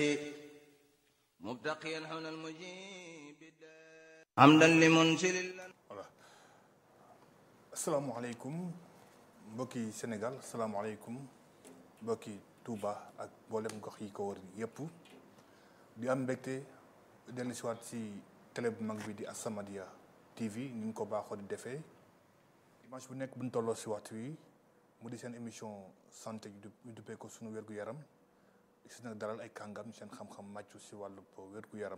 مبتقيا حول المجيب حمدا لمنزل voilà asalaamaaleykum mbokki Sénégal asalaamaaleykum mbokki Touba ak mboolem gox yi ko wër yëpp di am mbégte dellu si waat si télé bu mag bi di As-Samadiyya TV ni ñu ko baaxoo di defee dimanche bu nekk bu ñu tolloo si waxtu wi mu di seen émission santé ñu duppee ko sunu wér-gu-yaram si nag dalal ay kàngam seen xam-xam màccu si wàllu wér-gu-yaram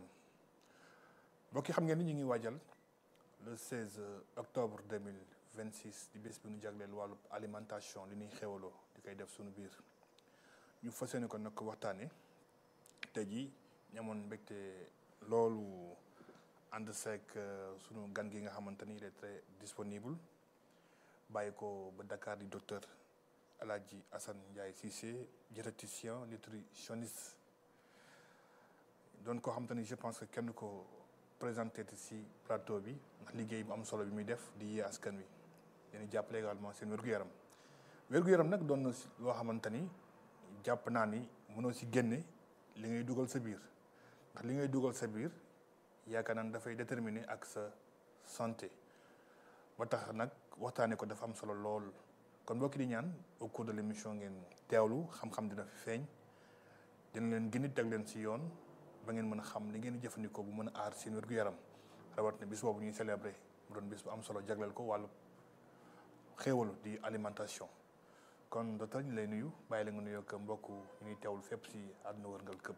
mbokk yi xam ngeen ni ñu ngi waajal le 16 octobre 2026 di bés bi ñu jagleel wàllu alimentation li ñuy xewaloo di koy def suñu biir ñu fas yéene ko nag waxtaane tey jii ñamoon mbégte loolu ànd seek sunu gan gi nga xamante ni il est très disponible bàyyi ko ba Dakar di docteur El Hadji Assane Ndiaye Cissé diététicien nutritionniste doon koo xamante ni je pense que kenn ko présenté ci plateau bi ndax liggéey bu am solo bi muy def di yee askan wi dañuy jàppale également seen wér-gu-yaram wér-gu-yaram nag doon na loo xamante ni jàpp naa ni mënoo ci génne li ngay dugal sa biir ndax li ngay dugal sa biir yaakaar naa dafay déterminer ak sa santé ba tax nag waxtaanee ko dafa am solo lool kon mbokki di ñaan au cours de l'émission ngeen teewlu xam-xam dina fi feeñ dina leen gën a teg leen ci yoon. ba ngeen mën a xam li ngeen di jëfandikoo bu mën a aar seen wér-gu-yaram rawat na bis boobu ñuy célébrer mu doon bis bu am solo jagleel ko wàllu xéewalu di alimentation kon docteur ñu lay nuyu bàyyi la nga nuyoo ak mbokk ñu ñuy teewul fépp si àdduna wërngal këpp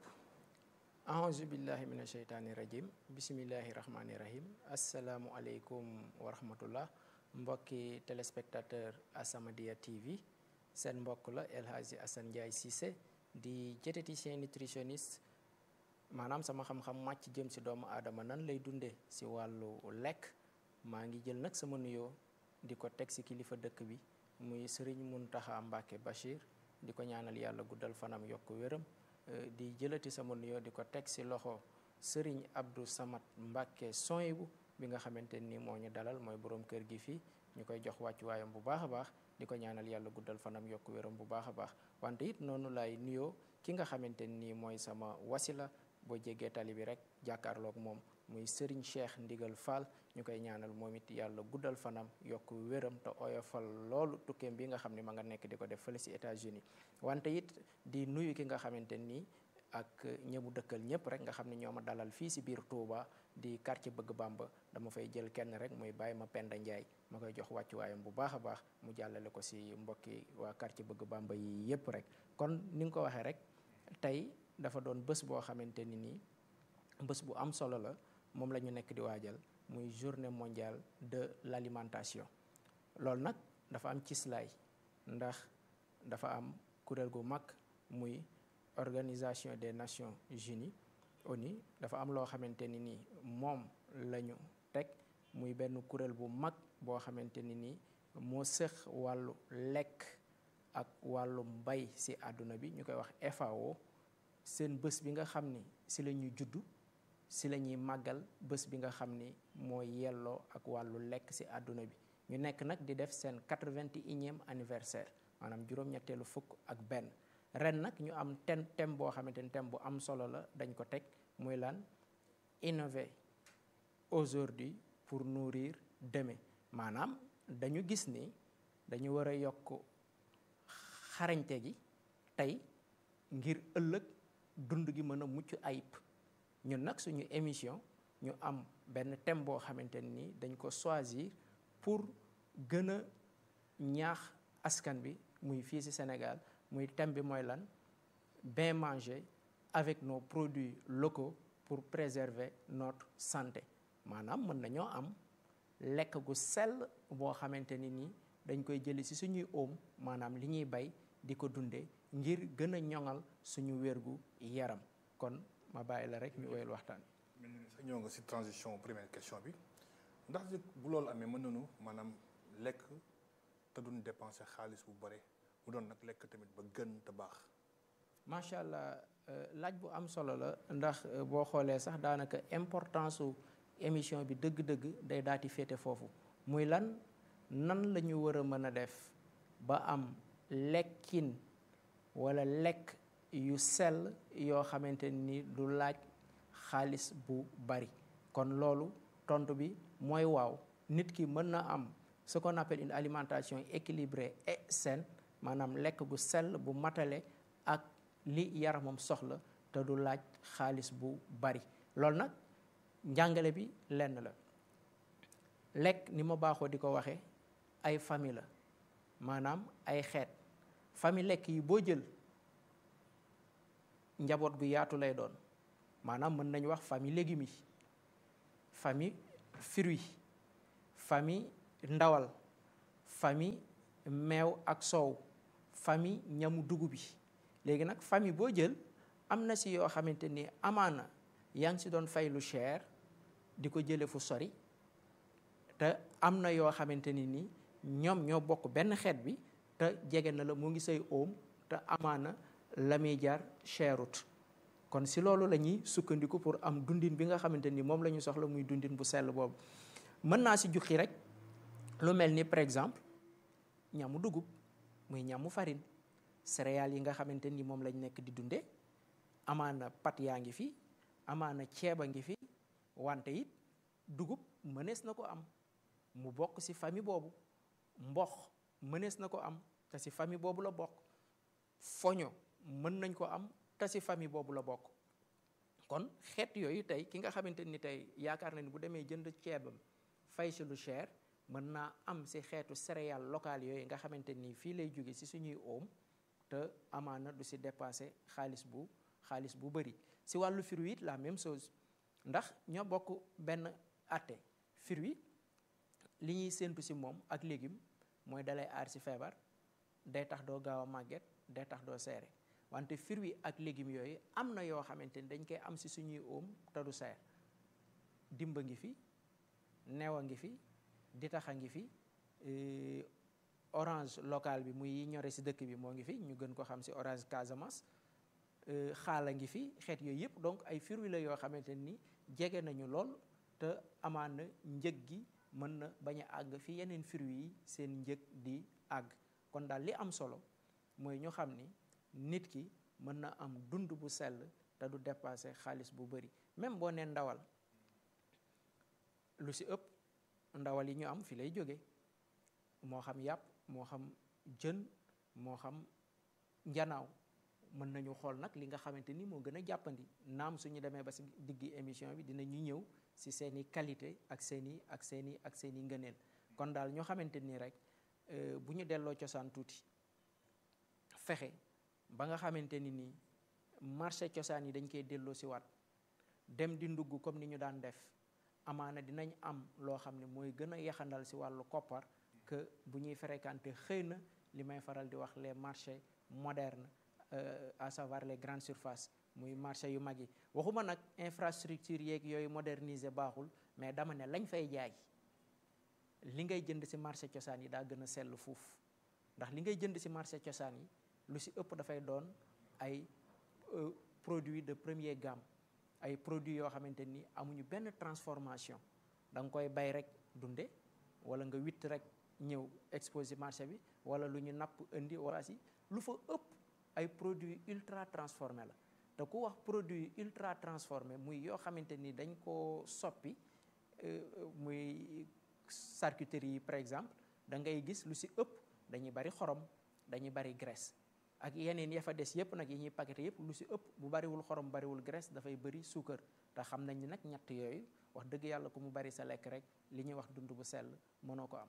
aouzu billahi min asheytaani rajim bisimillahi rahmaani rahim asalaamu aleykum wa rahmatullah mbokki téléspectateur As-Samadiyya TV seen mbokk la El Hadji Assane Ndiaye Cissé di diététicien nutritionniste maanaam sama xam-xam màcc jëm si doomu aadama nan lay dundee si wàllu lekk maa ngi jël nag sama nuyoo di ko teg si kilifa dëkk bi muy sëriñ Muntaxa Mbàkke Bachir di ko ñaanal yàlla guddal fanam yokk wéram di jëlati sama nuyoo di ko teg si loxo sëriñ Abdou Samad Mbàkke Soyibu bi nga xamante ni moo ñu dalal mooy borom kër gi fii ñu koy jox wàccuwaayam bu baax a baax di ko ñaanal yàlla guddal fanam yokk wéram bu baax a baax wante it noonu lay nuyoo ki nga xamante ni mooy sama wasila boo jéggee tali bi rek jàkkaarloog moom muy Serigne Cheikh Ndigal Fall ñu koy ñaanal moom it yàlla guddal fanam yokk wéram te oyofal loolu tukkeem bi nga xam ne ma nga nekk di ko def fële si États-Unis wante it di nuyu ki nga xamante nii ak ñëmu dëkkal ñëpp rek nga xam ne ñoo ma dalal fii si biir Touba di quartier Bëgg Bamba dama fay jël kenn rek muy bàyyi ma Penda Ndiaye ma koy jox wàccuwaayam bu baax a baax mu jàllale ko si mbokki waa quartier Bëgg Bamba yi yëpp rek kon ni nga ko waxee rek tey dafa doon bés boo xamante ni nii bés bu am solo la moom la ñu nekk di waajal muy journée mondiale de l'alimentation loolu nag dafa am cislaay ndax dafa am kuréel gu mag muy organisation des nations unies ONU dafa am loo xamante ni nii moom la ñu teg muy benn kuréel bu mag boo xamante ni nii moo sëx wàllu lekk ak wàllu mbay ci àdduna bi ñu koy wax FAO seen bés bi nga xam ni si la ñuy juddu si la ñuy màggal bés bi nga xam ni mooy yelloo ak wàllu lekk si àdduna bi ñu nekk nag di def seen quatre-vingt-unième anniversaire maanaam juróom-ñetteelu fukk ak benn ren nag ñu am thème thème boo xamante ni thème bu am solo la dañ ko teg muy lan innover aujourd'hui pour nourrir demain maanaam dañu gis ni dañu war a yokk xarañte gi tey ngir ëllëg dund gi mën a mucc ayib ñun nag suñu émission ñu am benn thème boo xamante ni dañ ko choisir pour gën a ñaax askan bi muy fii ci Sénégal muy thème bi mooy lan bien manger avec nos produits locaux pour préserver notre santé maanaam mën nañoo am lekk gu sell boo xamante ni nii dañ koy jëli ci suñuy oom maanaam li ñuy bay di ko dundee ngir gën a ñoŋal suñu wérgu yaram kon ma bàyyi la rek ñu woyal waxtaan mel ni sa ñëw nga si transition première question bi ndax bu loolu amee mën nañu maanaam lekk te duñ dépenser xaalis bu bare mu doon nag lekk tamit ba gën te baax macha allah laaj bu am solo la ndax boo xoolee sax daanaka importance su émission bi dëgg-dëgg day daati féete foofu muy lan nan la ñu war a mën a def ba am lekkin wala lekk yu sell yoo xamante ni du laaj xaalis bu bari kon loolu tontu bi mooy waaw nit ki mën na am ce qu'on appelle une alimentation équilibrée et saine maanaam lekk gu sell bu matale ak li yaramam soxla te du laaj xaalis bu bari loolu nag njàngale bi lenn la lekk ni ma baaxoo di ko waxee ay famille la maanaam ay xeet famille lekk yi boo jël njaboot gu yaatu lay doon maanaam mën nañu wax famille légumes yi famille fruits famille ndawal famille meew ak soow famille ñamu dugub bi léegi nag famille boo jël am na si yoo xamante ni amaana yaa ngi si doon fay lu cher di ko jële fu sori te am na yoo xamante ni ni ñoom ñoo bokk benn xeet bi te jege na la mu ngi say oom te amaana la muy jar cherut kon si loolu la ñuy sukkandiku pour am dundin bi nga xamante ni moom la ñu soxla muy dundin bu sell boobu mën naa si jukki rek lu mel ni par exemple ñamu dugub muy ñamu farine céréales yi nga xamante ni moom lañ nekk di dunde amaana pat yaa ngi fi amaana ceeb a ngi fi wante it dugub mënees na ko am mu bokk ci famille boobu mbox mënees na ko am te ci famille boobu la bokk foño mën nañ ko am te ci famille boobu la bokk kon xeet yooyu tey ki nga xamante ni tey yaakaar na ni bu demee jënd ceebam fay ci lu cher mën naa am ci xeetu céréales locales yooyu nga xamante ni fii lay jóge ci suñuy oom te amaana du ci dépasser xaalis bu xaalis bu bari ci wàllu fruit it la même chose ndax ñoo bokk benn atte fruit li ñuy séentu ci moom ak légume mooy dalay aar ci feebar day tax doo gaaw a màgget day tax doo seere wante fruit ak légumes yooyu am na yoo xamante ni dañ koy am ci suñuy oom te du seer dimba ngi fi new a ngi fi ditax a ngi fi orange local bi muy yi ñore ci dëkk bi moo ngi fi ñu gën ko xam ci orange Casamance xaala ngi fi xeet yooyu yëpp donc ay fruits la yoo xamante ni jege nañu lool te amaan na njëg gi mën na bañ a àgg fi yeneen fruits yi seen njëg di àgg kon daal li am solo mooy ñu xam ni nit ki mën na am dund bu sell te du dépasser xaalis bu bari même boo nee ndawal lu ci ëpp ndawal yi ñu am fi lay jóge moo xam yàpp moo xam jën moo xam njanaaw mën nañu xool nag li nga xamante ni moo gën a jàppandi naam suñu demee ba ci diggi émission bi dinañu ñëw ci seeni qualité ak seeni ak seeni ak seeni ngëneel kon daal ñoo xamante ni rek bu ñu delloo cosaan tuuti fexe ba nga xamante ni nii marché cosaan yi dañ koy delloo ci waat dem di ndugg comme ni ñu daan def amaana dinañ am loo xam ne mooy gën a yaxandal ci wàllu koppar que bu ñuy fréquenter xëy na li may faral di wax les marchés modernes à savoir les grandes surfaces muy marché yu mag yi waxuma nag infrastructure yeeg yooyu moderniser baaxul mais dama ne lañ fay jaay li ngay jënd ci marché cosaan yi daa gën a sell fuuf ndax li ngay jënd ci marché cosaan yi lu ci ëpp dafay doon ay produits de première gamme ay produits yoo xamante ni amuñu benn transformation da nga koy bay rek dunde wala nga witt rek ñëw exposé marché bi wala lu ñu napp indi wala si lu fa ëpp ay produits ultra transformé la te ku wax produit ultra transformé muy yoo xamante ni dañ koo soppi muy charcuterie yi par exemple da ngay gis lu ci ëpp dañuy bari xorom dañuy bari graisse ak yeneen ya fa des yëpp nag yi ñuy paqueté yëpp lu ci ëpp bu bariwul xorom bariwul graisse dafay bari suukar te xam nañ ni nag ñett yooyu wax dëgg yàlla ku mu bari sa lekk rek li ñuy wax dund bu sell mënoo ko am.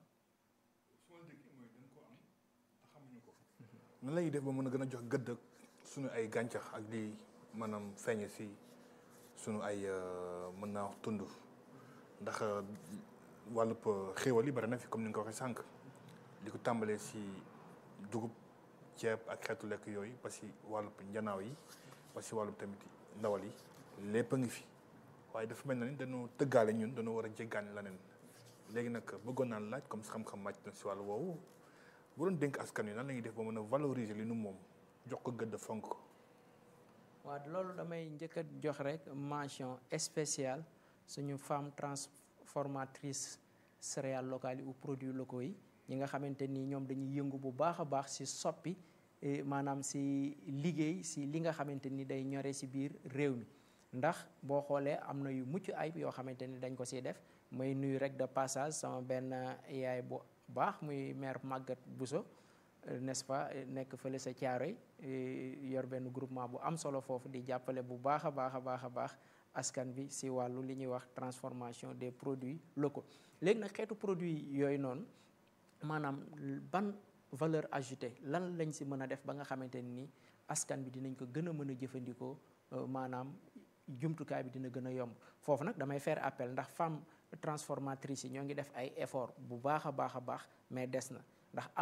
nan lañuy def ba mën a gën a jox gëdd suñu ay gàncax ak di maanaam feeñ si suñu ay mën naa wax tund ndax wàllub xéewal yi bari na fi comme ni nga ko waxee sànq di ko tàmbalee si dugub ceeb ak xeetu lekk yooyu ba si wàllub njanaaw yi ba si wàllub tamit ndawal yi lépp a ngi fi waaye dafa mel na ni dañoo tëggaale ñun dañoo war a jéggaani leneen léegi nag bëggoon naan laaj comme si xam-xam màcc na si wàllu woowu bu doon dénk askan wi nan la ñuy def ba mën a valoriser li nu moom jox ko gëdd fonk ko. waaw loolu damay njëkk a jox rek mention spéciale suñu femme transformatrice céréales locales yi ou produits locaux yi ñi nga xamante ni ñoom dañuy yëngu bu baax a baax ci soppi maanaam si liggéey si li nga xamante ni day ñore si biir réew mi ndax boo xoolee am na yu mucc ayib yoo xamante ni dañ ko siy def may nuyu rek de passage sama benn yaay bu baax muy maire Maguette Bousso n'est-ce pas nekk fële sa Thiaroye yor benn groupement bu am solo foofu di jàppale bu baax a baax a baax a baax askan bi si wàllu li ñuy wax transformation des produits locaux léegi nag xeetu produit yooyu noonu maanaam ban valeur ajoutée lan lañ si mën a def ba nga xamante ni askan bi dinañ ko gën a mën a jëfandikoo maanaam jumtukaay bi dina gën a yomb foofu nag damay faire appel ndax femme transformatrice yi ñoo ngi def ay effort bu baax a baax a baax mais des na ndax